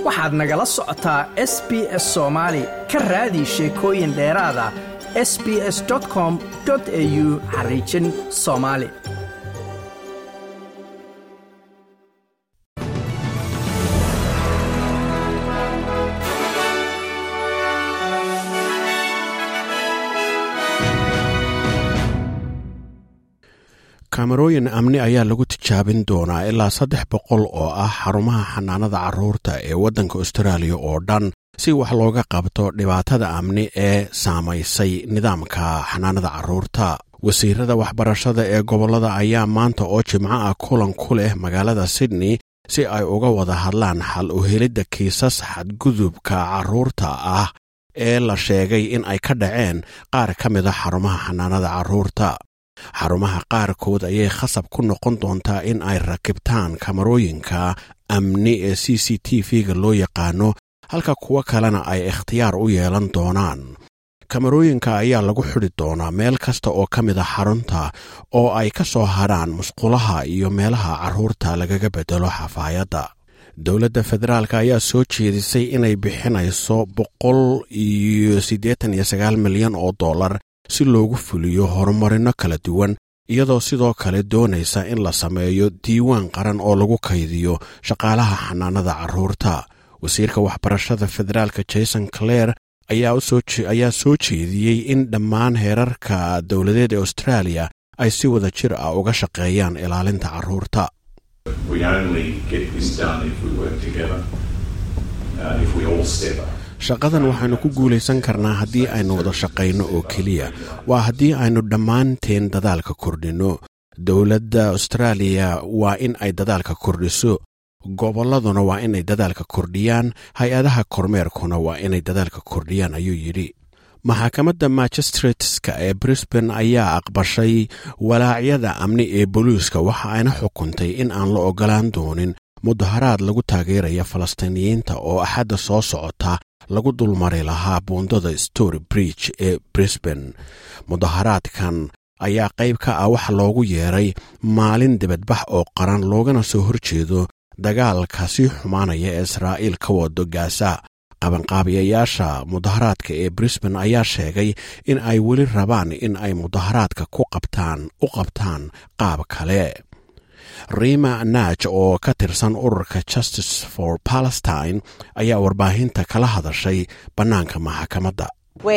waxaad nagala socotaa s b s soomaali ka raadi sheekooyin dheeraada s b s com au xariijin soomaali kamarooyin amni ayaa lagu tijaabin doonaa ilaa saddex boqol oo ah xarumaha xanaanada carruurta ee waddanka austraaliya oo dhan si wax looga qabto dhibaatada amni ee saamaysay nidaamka xanaanada carruurta wasiirada waxbarashada ee gobollada ayaa maanta oo jimco ah kulan ku leh magaalada sydney si ay uga wada hadlaan xal u helidda kiisas xadgudubka carruurta ah ee la sheegay in ay ka dhaceen qaar ka mid a xarumaha xanaanada carruurta xarumaha qaarkood ayay khasab ku noqon doontaa in ay rakibtaan kamarooyinka amni ee c c t v-ga loo yaqaano halka kuwo kalena ay ikhtiyaar u yeelan doonaan kamarooyinka ayaa lagu xidhi doonaa meel kasta oo ka mid a xarunta oo ay ka soo hadrhaan musqulaha iyo meelaha carruurta lagaga beddelo xafaayadda dowladda federaalk ayaa soo jeedisay inay bixinayso boqol iyo siddeetan iyo sagaal milyan oo dollar si loogu fuliyo horumarino kala duwan iyadoo sidoo kale doonaysa in la sameeyo diiwaan qaran oo lagu kaydiyo shaqaalaha xanaanada carruurta wasiirka waxbarashada federaalka jason clare ayaa soo jeediyey in dhammaan heerarka dowladeed ee austraaliya ay si wada jir ah uga shaqeeyaan ilaalinta carruurta shaqadan waxaynu ku guulaysan karnaa haddii aynu wada shaqayno oo keliya waa haddii aynu dhammaanteen dadaalka kordhinno dowladda austraaliya waa in ay dadaalka kordhiso gobolladuna waa inay dadaalka kordhiyaan hay-adaha kormeerkuna waa inay dadaalka kordhiyaan ayuu yidhi maxakamadda magistrateska ee brisban ayaa aqbashay walaacyada amni ee booliiska waxa ayna xukuntay in aan la ogolaan doonin mudaharaad lagu taageeraya falastiiniyiinta oo axadda soo socota lagu dulmari lahaa buundada story bridge ee brisban mudaharaadkan ayaa qayb ka ah waxa loogu yeeray maalin dibadbax oo qaran loogana soo horjeedo dagaalka sii xumaanaya ee israa'iil ka wado gaasa qabanqaabiyayaasha mudaharaadka ee brisban ayaa sheegay in ay weli rabaan in ay mudaharaadka ku qabtaan u qabtaan qaab kale rima naaj oo ka tirsan ururka justice for palestine ayaa warbaahinta kala hadashay bannaanka maxakamadda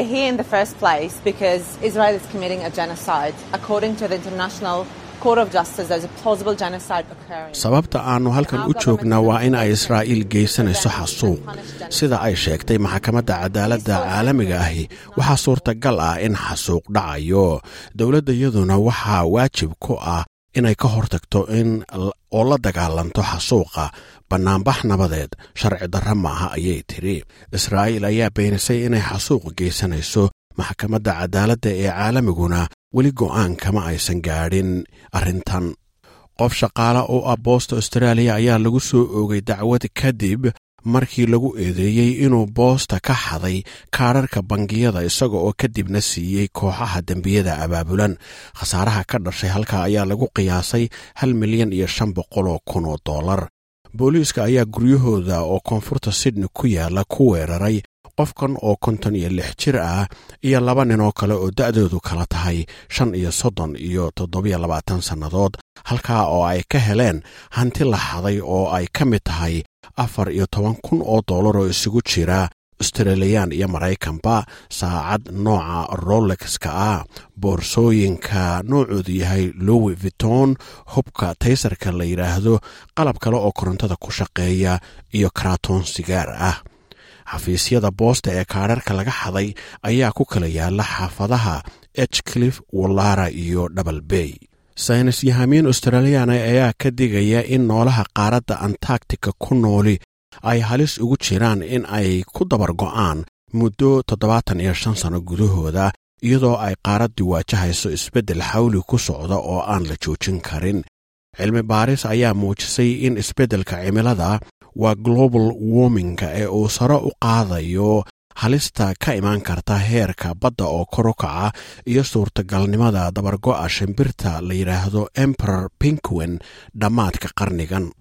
sababta aannu halkan u joognaa waa in ay israa'iil geysanayso xasuuq sida ay sheegtay maxkamadda cadaaladda caalamiga ahi waxaa suurtagal ah in xasuuq dhacayo dowladdayaduna waxaa waajib ku ah inay ka hortagto in oo la dagaalanto xasuuqa bannaanbax nabadeed sharci darra maaha ayay tidhi israa'iil ayaa beenisay inay xasuuq geysanayso maxkamadda cadaaladda ee caalamiguna weli go'aan kama aysan gaadhin arrintan qof shaqaale oo ah boosta austraaliya ayaa lagu soo oogay dacwad kadib markii lagu eedeeyey inuu boosta ka xaday kaadharka bangiyada isaga oo kadibna siiyey kooxaha dembiyada abaabulan khasaaraha ka dhashay halkaa ayaa lagu qiyaasay hal milyan iyo shan boqol oo kun oo dollar booliiska ayaa guryahooda oo koonfurta sydney ku yaala ku weeraray qofkan oo konton iyo lix jir ah iyo laba nin oo kale oo da'doodu kala tahay shan iyo soddon iyo toddobiyo labaatan sannadood halkaa oo ay ka heleen hanti la xaday oo ay ka mid tahay afar iyo toban kun oo dollar oo isugu jira australiyan iyo maraykanba saacad nooca rolexka ah boorsooyinka noocoodu yahay lowi viton hubka taysarka la yidhaahdo qalab kale oo korontada ku shaqeeya iyo karatoon sigaar ah xafiisyada boosta ee kaadharka laga xaday ayaa ku kala yaala xaafadaha echcliff wallara iyo double bay saynis yahamiin australiyaana ayaa ka digaya in noolaha qaaradda antarctica ku nooli ay halis ugu jiraan in ay ku dabar go'aan muddo toddobaatan iyo shan sano gudahooda iyadoo ay qaaraddii waajahayso isbeddel xawli ku socda oo aan la joojin karin cilmi baaris ayaa muujisay in isbeddelka cimilada waa global warminga ee uu sare u qaadayo halista ka imaan karta heerka badda oo kor u kaca iyo suurtagalnimada dabargo'a shimbirta la yidhaahdo emperor pinquen dhammaadka qarnigan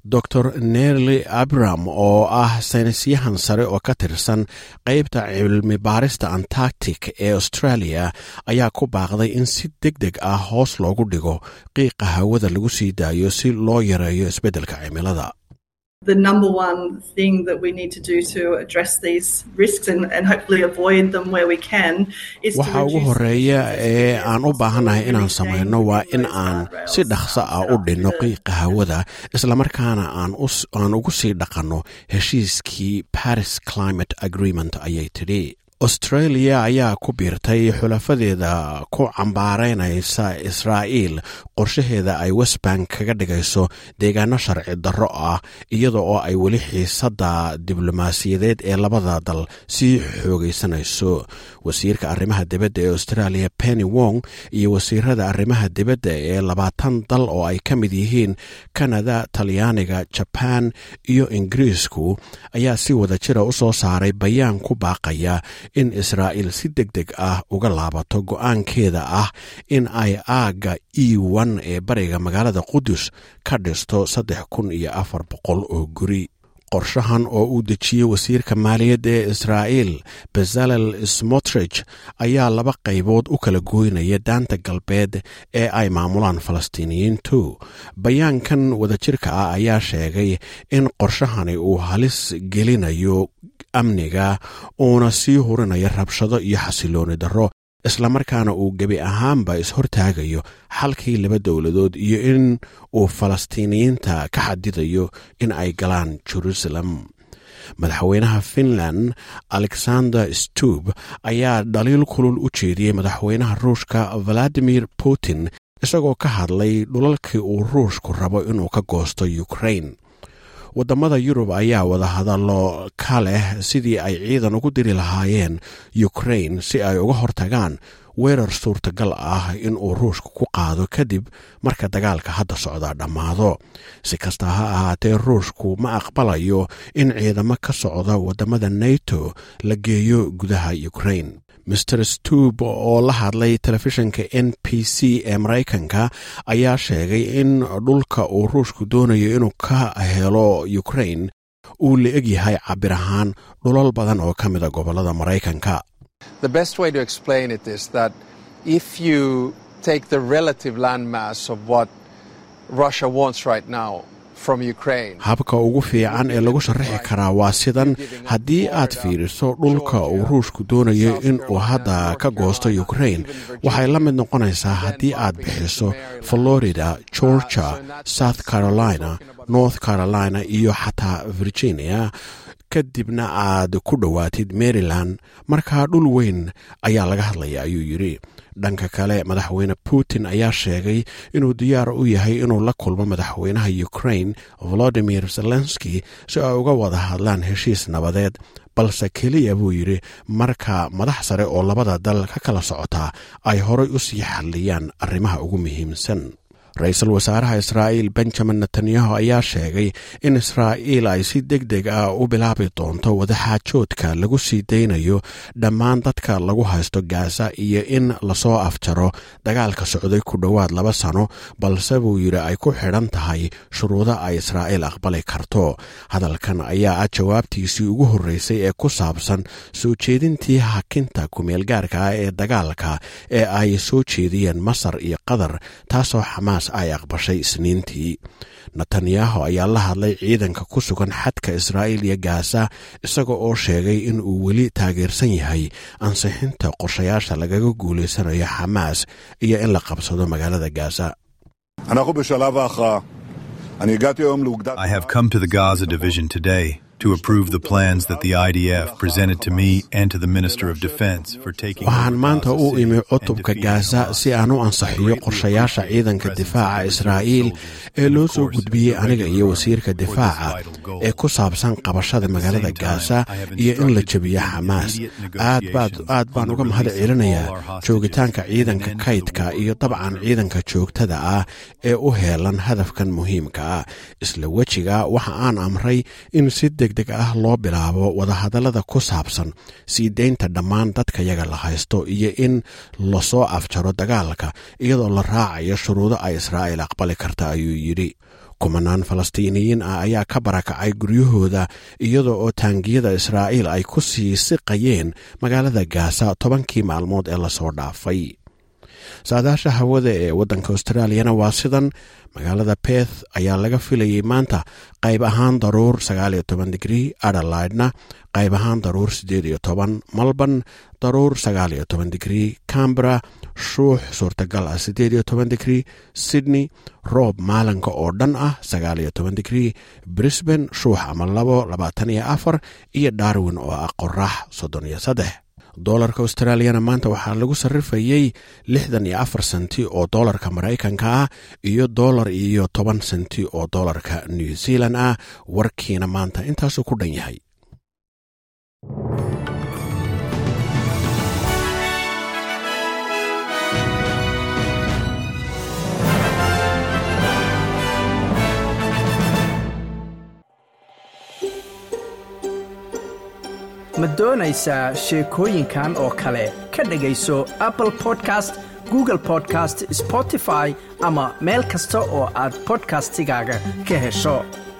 dor nerli abram oo ah saynisyahan sare oo ka tirsan qaybta cilmi baarista antarctic ee australia ayaa ku baaqday in si deg deg ah hoos loogu dhigo qiiqa hawada lagu sii daayo si loo yareeyo isbeddelka cimilada the number one thing that we need to do to address these risks and, and hopefully avoid them where we can is waxa ugu horeeya ee aan u baahannahay inaan samayno waa in aan si dhaqso ah u dhinno qiiqa hawada islamarkaana aan ugu sii dhaqanno heshiiskii paris climate agreement ayay tidhi australia ayaa ku biirtay xulafadeeda ku cambaaraynaysa israa'iil qorshaheeda ay westbank kaga dhigayso deegaano sharci darro ah iyada oo ay weli xiisadda diblomaasiyadeed ee labada dal sii xoogaysanayso wasiirka arrimaha dibadda ee australia penny wong iyo wasiirada arrimaha dibadda ee labaatan dal oo ay ka mid yihiin kanada talyaaniga jaban iyo ingiriisku ayaa si wada jira u soo saaray bayaan ku baaqaya in israa'iil si deg deg ah uga laabato go'aankeeda ah in ay aagga e n ee bariga magaalada qudus ka dhisto saddex kun iyo afar boqol oo guri qorshahan oo uu dejiyey wasiirka maaliyadda ee israa'iil bezalel smotrich ayaa laba qaybood u kala gooynaya daanta galbeed ee ay maamulaan falastiiniyiintu bayaankan wadajirka ah ayaa sheegay in qorshahani uu halis gelinayo amniga uuna sii hurinaya rabshado iyo xasilooni darro islamarkaana uu gebi ahaanba is-hortaagayo xalkii laba dowladood iyo in uu falastiiniyiinta ka xadidayo in ay galaan jerusalem madaxweynaha finland alexander stub ayaa dhaliil kulul u jeediyey madaxweynaha ruushka valadimir putin isagoo ka hadlay dhulalkii uu ruushku rabo inuu ka goosto ukrain waddamada yurub ayaa wada hadallo ka leh sidii ay ciidan ugu diri lahaayeen ukrain si ay uga hortagaan weerar suurtagal ah in uu ruushka ku qaado kadib marka dagaalka hadda socdaa dhammaado si kasta ha ahaatee ruushku ma aqbalayo in ciidamo ka socda waddamada nato la geeyo gudaha ukrain master stub oo la hadlay telefishinka n p c ee maraykanka ayaa sheegay in dhulka uu ruushku doonayo inuu ka helo ukrain uu la eg yahay cabir ahaan dhulal badan oo ka mida gobollada maraykanka The best way to explain it is that if you take the relative landmass of what Russia wants right now from Ukraine. habka ugu fiican ee lagu sharaxi karaa waa sidan haddii aad fiiriso dhulka uu ruushku doonayo in uu hadda ka goosto ukrain waxay la mid noqonaysaa haddii aad bixiso florida georgia south carolina north carolina iyo xataa virginia kadibna aad ku dhowaatid maryland markaa dhul weyn ayaa laga hadlaya ayuu yidhi dhanka kale madaxweyne putin ayaa sheegay inuu diyaar u yahay inuu la kulmo madaxweynaha ukrain volodimir zelenski si ay uga wada hadlaan heshiis nabadeed balse keliya buu yidhi marka madax sare oo labada dal ka kala socotaa ay horay u sii xalliyaan arrimaha ugu muhiimsan ra-iisul wasaaraha israa'iil benjamin netanyahu ayaa sheegay in israa'iil ay si deg deg ah u bilaabi doonto wadaxaajoodka lagu sii daynayo dhammaan dadka lagu haysto gaasa iyo in lasoo afjaro dagaalka socday ku dhowaad laba sano balse buu yidhi ay ku xidhan tahay shuruudo ay israa'iil aqbali karto hadalkan ayaa ah jawaabtiisii ugu horreysay ee ku saabsan soo jeedintii hakinta kumeelgaarka ah ee dagaalka ee ay soo jeediyeen masar iyo qatar taasoo xamaas ay aqbashay isniintii netanyahu ayaa la hadlay ciidanka ku sugan xadka israa'iil iyo gaasa isaga oo sheegay in uu weli taageersan yahay ansixinta qorshayaasha lagaga guulaysanayo xamaas iyo in la qabsado magaalada gaasa אנחנו בשלב ההכרעה. אני הגעתי היום לאוגדת... I have come to the Gaza division today to approve the plans that the IDF presented to me and to the Minister of Defense for taking waxaan over maanta Gaza u imi City and cutubka defeating gaasa Hamas. si aan u ansixiyo qorshayaasha ciidanka difaaca israa'iil ee loo soo gudbiyey aniga iyo wasiirka difaaca ee ku saabsan qabashada magaalada gaasa iyo in la jebiyo xamaas aad baad aad baan uga mahad celinayaa joogitaanka ciidanka kaydka iyo dabcan ciidanka joogtada ah ee u heelan hadafkan muhiimka ah isla wejiga waxa aan amray in si deg deg ah loo bilaabo wadahadallada ku saabsan sii deynta dhammaan dadka yaga la haysto iyo in lasoo afjaro dagaalka iyadoo la raacayo shuruudo ay israa'iil aqbali karta ayuu yidhi kumanaan falastiiniyiin ah ayaa ka barakacay guryahooda iyadoo oo taangiyada israa'iil ay ku sii siqayeen magaalada gaasa tobankii maalmood ee lasoo dhaafay saadaasha hawada ee waddanka australiyana waa sidan magaalada beth ayaa laga filayay maanta qayb ahaan daruur digrii adelaidna qayb ahaan daruur malban daruur digrii cambera shuux suurtagal ah digrii sydney roob maalinka oo dhan ah digrii brisban shuux ama labo iyo darwin oo ah qorax doolarka australiyana maanta waxaa lagu sarrifayey lixdan iyo afar senti oo doolarka maraykanka ah iyo doolar iyo toban senti oo doolarka new zealand ah warkiina maanta intaasuu ku dhan yahay ma doonaysaa sheekooyinkan oo kale ka dhegayso apple podcast google podcast spotify ama meel kasta oo aad bodkastigaaga ka hesho